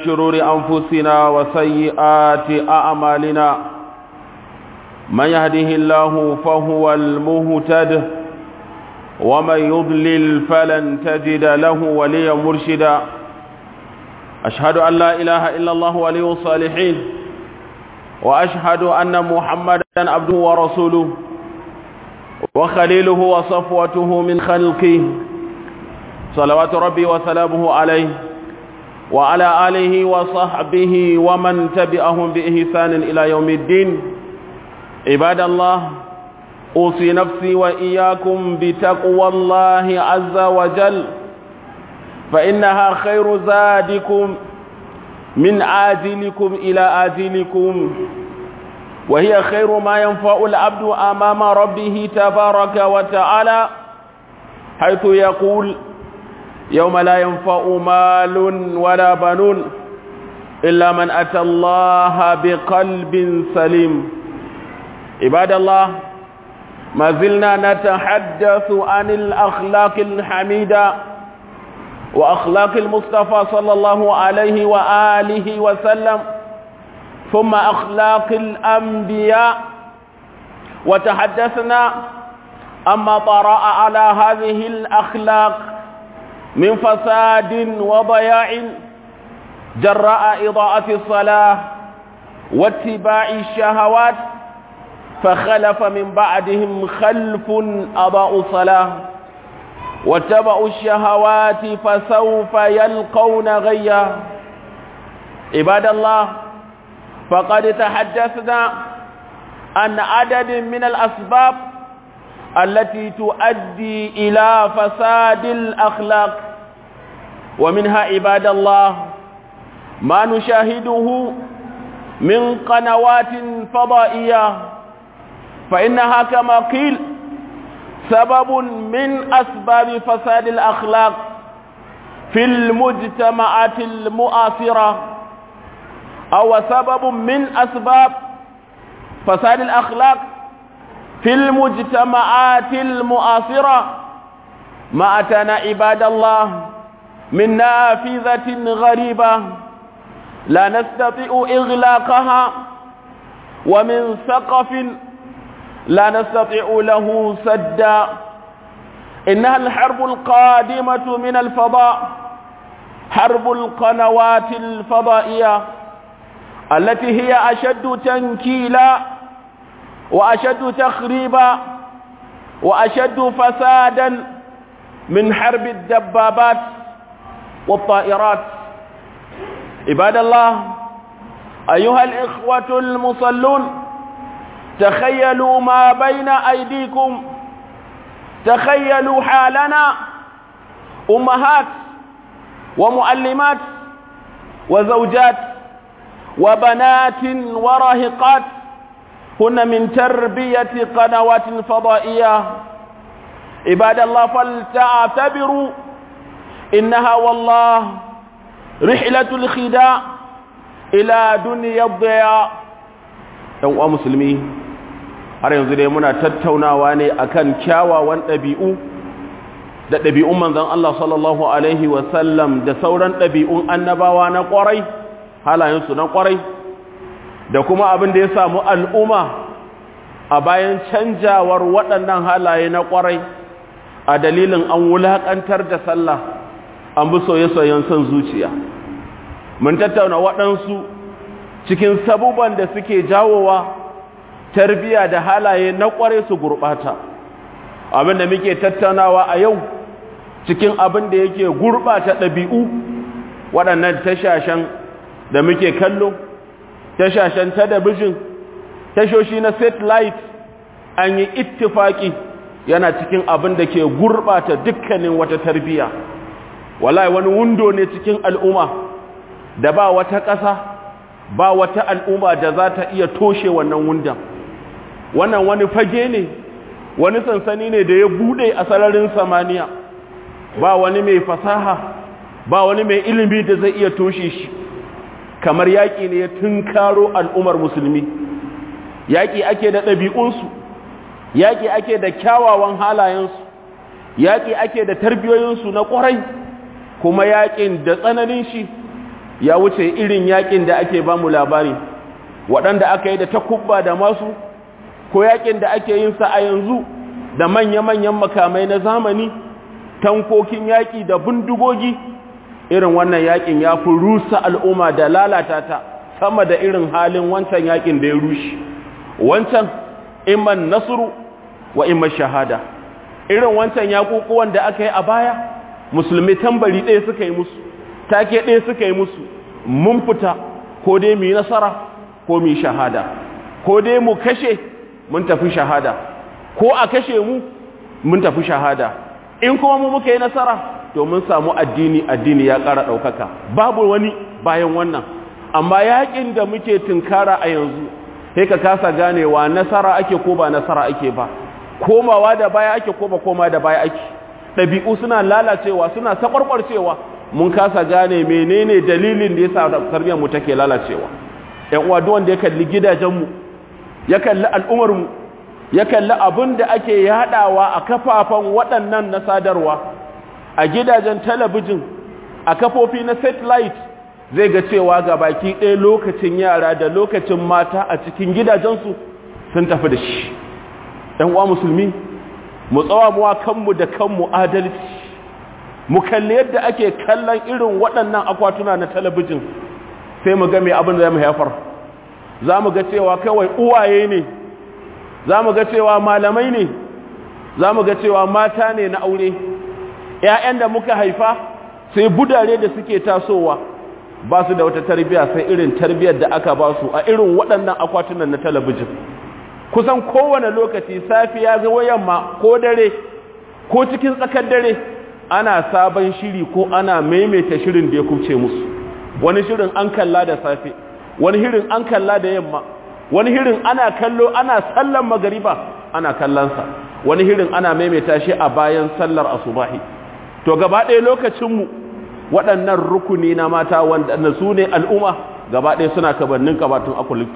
شرور أنفسنا وسيئات أعمالنا من يهده الله فهو المهتد ومن يضلل فلن تجد له وليا مرشدا أشهد أن لا إله إلا الله ولي الصالحين وأشهد أن محمدا عبده ورسوله وخليله وصفوته من خلقه صلوات ربي وسلامه عليه وعلى آله وصحبه ومن تبعهم بإحسان إلى يوم الدين عباد الله أوصي نفسي وإياكم بتقوى الله عز وجل فإنها خير زادكم من آجلكم إلى آجلكم وهي خير ما ينفع العبد أمام ربه تبارك وتعالى حيث يقول يوم لا ينفع مال ولا بنون إلا من أتى الله بقلب سليم عباد الله ما زلنا نتحدث عن الأخلاق الحميدة وأخلاق المصطفى صلى الله عليه وآله وسلم ثم أخلاق الأنبياء وتحدثنا أما طرأ على هذه الأخلاق من فساد وضياع جراء إضاءة الصلاة واتباع الشهوات فخلف من بعدهم خلف أضاءوا الصلاة واتبعوا الشهوات فسوف يلقون غيا عباد الله فقد تحدثنا عن عدد من الأسباب التي تؤدي إلى فساد الأخلاق ومنها عباد الله ما نشاهده من قنوات فضائية فإنها كما قيل سبب من أسباب فساد الأخلاق في المجتمعات المؤثرة أو سبب من أسباب فساد الأخلاق في المجتمعات المؤثرة ما أتانا عباد الله من نافذة غريبة لا نستطيع إغلاقها ومن سقف لا نستطيع له سدا إنها الحرب القادمة من الفضاء حرب القنوات الفضائية التي هي أشد تنكيلا وأشد تخريبا وأشد فسادا من حرب الدبابات والطائرات عباد الله أيها الإخوة المصلون تخيلوا ما بين أيديكم تخيلوا حالنا أمهات ومعلمات وزوجات وبنات وراهقات هن من تربية قنوات فضائية عباد الله فلتعتبروا إنها والله رحلة الخداع إلى دنيا الضياء ‘yan uwa musulmi har yanzu dai muna tattaunawa ne akan kyawawan ɗabi'u da ɗabi'un manzan Allah sallallahu Alaihi wasallam da sauran ɗabi'un annabawa na ƙwarai halayensu na ƙwarai da kuma abin da ya samu al'umma a bayan canjawar waɗannan halaye na ƙwarai a dalilin an wulaƙantar da sallah an bi soye-soyen son zuciya mun tattauna waɗansu cikin sabuban da suke jawowa tarbiya da halaye na ƙware su gurɓata abin da muke tattaunawa a yau cikin abin da yake gurɓata ɗabi'u waɗannan tashashen da muke kallo tashashen talabijin tashoshi na satellite an yi ittifaki yana cikin abin da ke gurɓata dukkanin wata tarbiya wallahi wani wundo ne cikin al'umma da ba wata ƙasa ba wata al'umma da za ta iya toshe wannan wundan wannan wani fage ne wani sansani ne da ya bude a sararin samaniya ba wani mai fasaha ba wani mai ilimi da zai iya toshe shi kamar yaƙi ne ya tunkaro al'ummar musulmi yaƙi ake da ɗabi'unsu yaƙi ake da kyawawan halayensu yaƙi ake da tarbiyoyinsu na ƙwarai kuma yaƙin da tsananin shi ya wuce irin yakin da ake ba mu labari waɗanda aka yi da takubba da masu ko yakin da ake yin sa a yanzu da manya-manyan makamai na zamani tankokin yaƙi da bindigogi irin wannan yakin ya fi rusa al'umma da lalata ta sama da irin halin wancan yakin da ya rushe wancan imman nasru wa imman shahada irin wancan yakukuwan da aka yi a baya musulmi tambari ɗaya suka yi musu take ɗaya suka yi musu mun fita ko dai mu yi nasara ko mu yi shahada ko dai mu kashe mun tafi shahada ko a kashe mu mun tafi shahada in kuma mu muka yi nasara to mun samu addini addini ya ƙara ɗaukaka babu wani bayan wannan amma yaƙin da muke tunkara a yanzu sai ka kasa ganewa nasara ake ko ba nasara ake ba komawa da baya ake ko ba koma da baya ake ɗabi'u suna lalacewa suna sakwarkwarcewa mun kasa gane menene dalilin da yasa tarbiyyar mu take lalacewa ƴan uwa duk wanda ya kalli gidajen mu ya kalli al'ummar mu ya kalli abin da ake yadawa a kafafan waɗannan na sadarwa a gidajen talabijin a kafofi na satellite zai ga cewa ga baki ɗaya lokacin yara da lokacin mata a cikin gidajensu sun tafi da shi ɗan uwa musulmi mu tsawa muwa kanmu da kanmu adalci mu kalli yadda ake kallon irin waɗannan akwatuna na talabijin sai mu ga mai abin da zai mu haifar za mu ga cewa kawai uwaye ne za mu ga cewa malamai ne za mu ga cewa mata ne na aure ‘ya'yan da muka haifa sai budare da suke tasowa ba su da wata tarbiya sai irin tarbiyar da aka ba su a irin waɗannan akwatunan na talabijin kusan kowane lokaci safiya zuwa yamma ko dare ko cikin tsakar dare ana sabon shiri ko ana maimaita shirin da ya kubce musu wani shirin an kalla da safe wani shirin an kalla da yamma wani hirin ana kallo ana sallan magariba ana kallansa wani hirin ana maimaita shi a bayan sallar asubahi to gaba ɗaya lokacinmu waɗannan rukuni na mata wanda su ne al'umma gaba ɗaya suna kabannin kabatun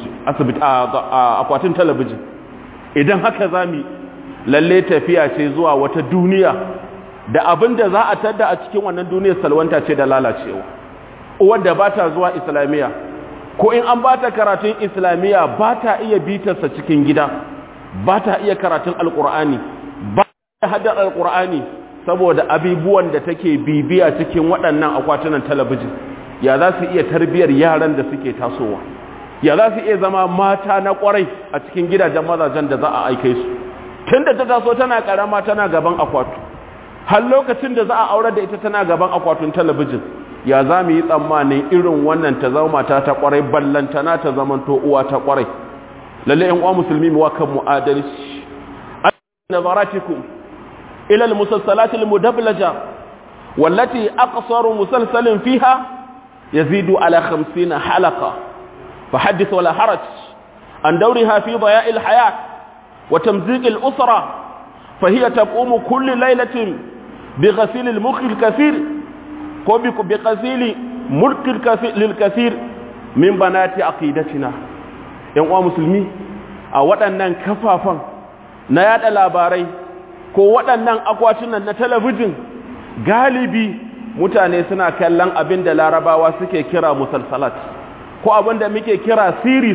akwatin talabijin idan haka za mu lalle tafiya ce zuwa wata duniya da abin da za a tadda a cikin wannan duniyar salwanta ce da lalacewa uwar da ba ta zuwa islamiyya ko in an ba ta karatun islamiyya ba ta iya bitarsa cikin gida ba ta iya karatun alkur'ani ba ta haddar alkur'ani saboda abubuwan da take bibiya cikin waɗannan akwatunan talabijin ya za su iya tarbiyyar yaran da suke tasowa ya za su iya zama mata na ƙwarai a cikin gidajen mazajen da za a aike su tun da ta taso tana ƙarama tana gaban akwatu har lokacin da za a aure da ita tana gaban akwatun talabijin ya za mu yi tsammanin irin wannan ta zama mata ta kwarai ballantana ta zamanto uwa ta kwarai lalle yan uwa musulmi mu wakan mu adalci nazaratikum ila almusassalat almudablaja wallati aqsaru musalsalin fiha yazidu ala 50 halaqa fahaddith wala haraj an dawriha fi daya'i alhayat wa tamziq alusra فهي تقوم كل ليلة بغسيل المخ الكثير ko bi qasili mulkil lil kathir min banati aqidatina yan uwa musulmi a waɗannan kafafan na yada labarai ko waɗannan akwatunan na talabijin galibi mutane suna kallon abin da larabawa suke kira musalsalat ko abin da muke kira series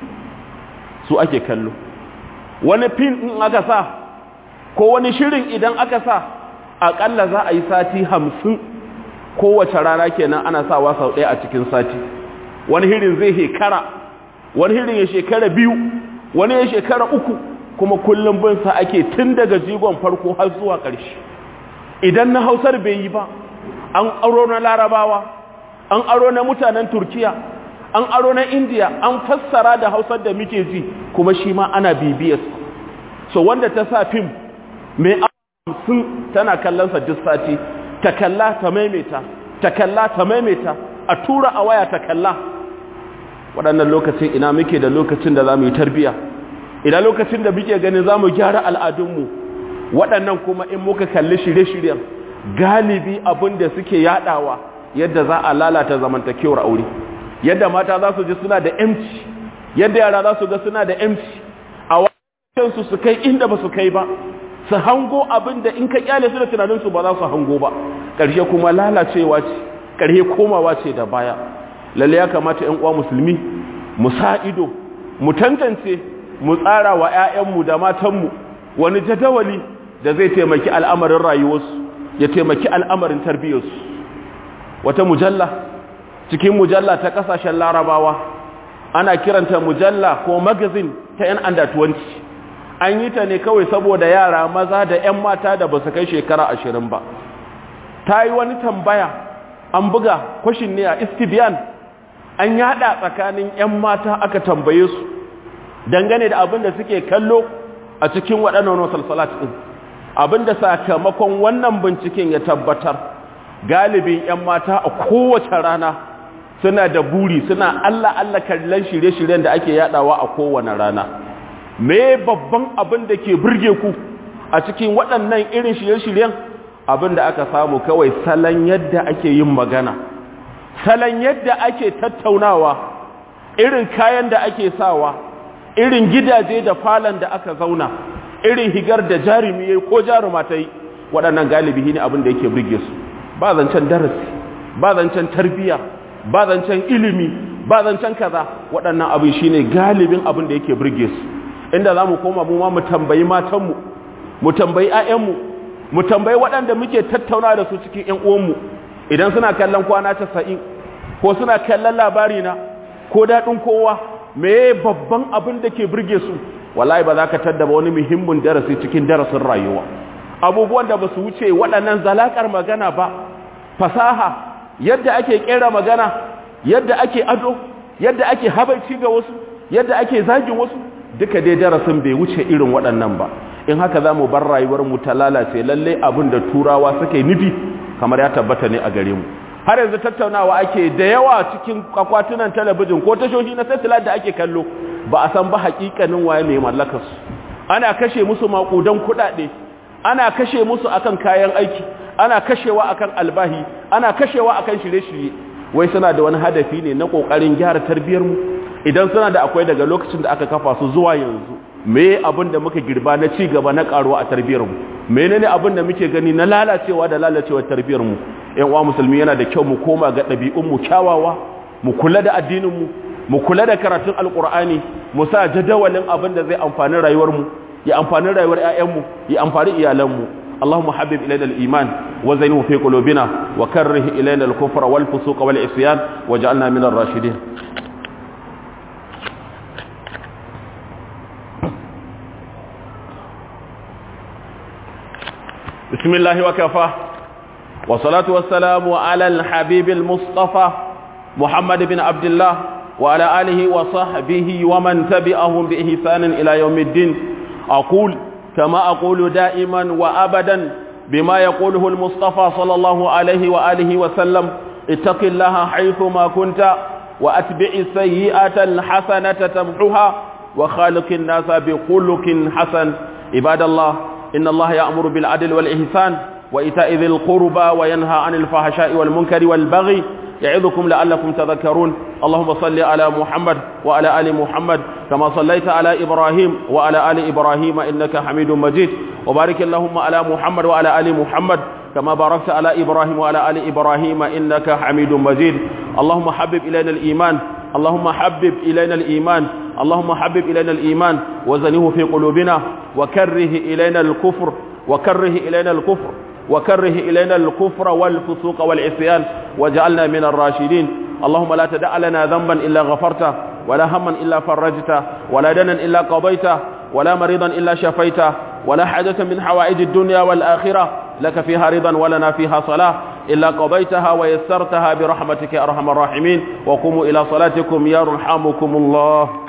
su ake kallo wani fin in aka sa ko wani shirin idan aka sa aƙalla za a yi sati hamsin kowace rana kenan ana sawa sau ɗaya a cikin sati wani hirin zai shekara wani hirin ya shekara biyu wani ya shekara uku kuma kullum bin sa ake tun daga jigon farko har zuwa ƙarshe idan na hausar bai yi ba an aro na larabawa an aro na mutanen turkiya an aro na indiya an fassara da hausar da muke ji kuma shi ma ana bibiyar so wanda ta sa fim mai sun tana kallonsa duk sati ta kalla ta maimaita ta kalla ta maimaita a tura a waya ta kalla waɗannan lokacin ina muke da lokacin da za mu yi tarbiya ina lokacin da muke ganin za mu gyara al'adunmu waɗannan kuma in muka kalli shirye-shiryen galibi abin da suke yaɗawa yadda za a lalata zamantakewar aure yadda mata za su ji suna da emci yadda yara za su ga suna da emci a wajen su kai inda ba su kai ba su hango abin da in ka kyale su da tunaninsu ba za su hango ba ƙarshe kuma lalacewa ce ƙarshe komawa ce da baya lalle ya kamata ƴan uwa musulmi mu sa ido mu tantance mu tsara wa ƴaƴanmu da matanmu wani jadawali da zai taimaki al'amarin rayuwarsu ya taimaki al'amarin tarbiyyarsu wata mujalla cikin mujalla ta kasashen larabawa ana kiranta mujalla ko magazin ta 'yan under 20 an yi ta ne kawai saboda yara maza da 'yan mata da ba su kai shekara ashirin ba ta yi wani tambaya an buga kwashin ne a istibiyan an yada tsakanin 'yan mata aka tambaye su dangane da abin da suke kallo a cikin waɗannan wasalsalat ɗin abin da sakamakon wannan binciken ya tabbatar galibin 'yan mata a kowace rana suna da buri suna Allah Allah kallon shirye-shiryen da ake yadawa a kowane rana me babban abin da ke burge ku a cikin waɗannan irin shirye-shiryen abin da aka samu kawai salon yadda ake yin magana salon yadda ake tattaunawa irin kayan da ake sawa irin gidaje da falon da aka zauna irin higar da jarumi ko jaruma ta yi waɗannan galibi ne abin da yake burge su ba zancen darasi ba zancen tarbiyya ba zancen ilimi ba zancen kaza waɗannan abin shine galibin abin da yake burge su inda za mu koma mu ma mu tambayi matanmu mu tambayi 'ya'yanmu mu tambayi waɗanda muke tattauna da su cikin 'yan uwanmu idan suna kallon kwana casa'in ko suna kallon labari na ko daɗin kowa me babban abin da ke burge su wallahi ba za ka taddaba wani muhimmin darasi cikin darasin rayuwa abubuwan da ba su wuce waɗannan zalakar magana ba fasaha yadda ake kera magana yadda ake ado yadda ake habaici ga wasu yadda ake zagin wasu duka dai darasin bai wuce irin waɗannan ba in haka za mu bar rayuwar mu ta lalace lalle abin da turawa suke nufi kamar ya tabbata ne a gare mu har yanzu tattaunawa ake da yawa cikin akwatunan talabijin ko tashoshi na satellite da ake kallo ba a san ba hakikanin waye mai mallakar su ana kashe musu makudan kuɗaɗe ana kashe musu akan kayan aiki ana kashewa akan albahi ana kashewa akan shirye-shirye wai suna da wani hadafi ne na kokarin gyara tarbiyar mu idan suna da akwai daga lokacin da aka kafa su zuwa yanzu me abin da muka girba na ci gaba na karuwa a tarbiyar mu menene abin da muke gani na lalacewa da lalacewar tarbiyar mu ƴan uwa musulmi yana da kyau mu koma ga ɗabi'un mu kyawawa mu kula da addinin mu mu kula da karatun alqur'ani mu sa jadawalin abin da zai amfani rayuwar mu ya amfani rayuwar ƴaƴan mu ya amfani iyalan mu اللهم حبب إلينا الإيمان وزينه في قلوبنا وكره إلينا الكفر والفسوق والعصيان وجعلنا من الراشدين بسم الله وكفى والصلاة والسلام على الحبيب المصطفى محمد بن عبد الله وعلى آله وصحبه ومن تبعهم بإحسان إلى يوم الدين أقول كما أقول دائما وأبدا بما يقوله المصطفى صلى الله عليه وآله وسلم اتق الله حيثما كنت وأتبع السيئة الحسنة تمحها وخالق الناس بخلق حسن عباد الله إن الله يأمر بالعدل والإحسان وإيتاء ذي القربى وينهى عن الفحشاء والمنكر والبغي يعظكم لعلكم تذكرون اللهم صل على محمد وعلى آل محمد كما صليت على إبراهيم وعلى آل إبراهيم إنك حميد مجيد وبارك اللهم على محمد وعلى آل محمد كما باركت على إبراهيم وعلى آل إبراهيم إنك حميد مجيد اللهم حبب إلينا الإيمان اللهم حبب إلينا الإيمان اللهم حبب إلينا الإيمان وزنه في قلوبنا وكره إلينا الكفر وكره إلينا الكفر وكره إلينا الكفر والفسوق والعصيان وجعلنا من الراشدين اللهم لا تدع لنا ذنبا إلا غفرته ولا هما إلا فرجته ولا دنا إلا قضيته ولا مريضا إلا شفيته ولا حاجة من حوائج الدنيا والآخرة لك فيها رضا ولنا فيها صلاة إلا قضيتها ويسرتها برحمتك يا أرحم الراحمين وقوموا إلى صلاتكم يرحمكم الله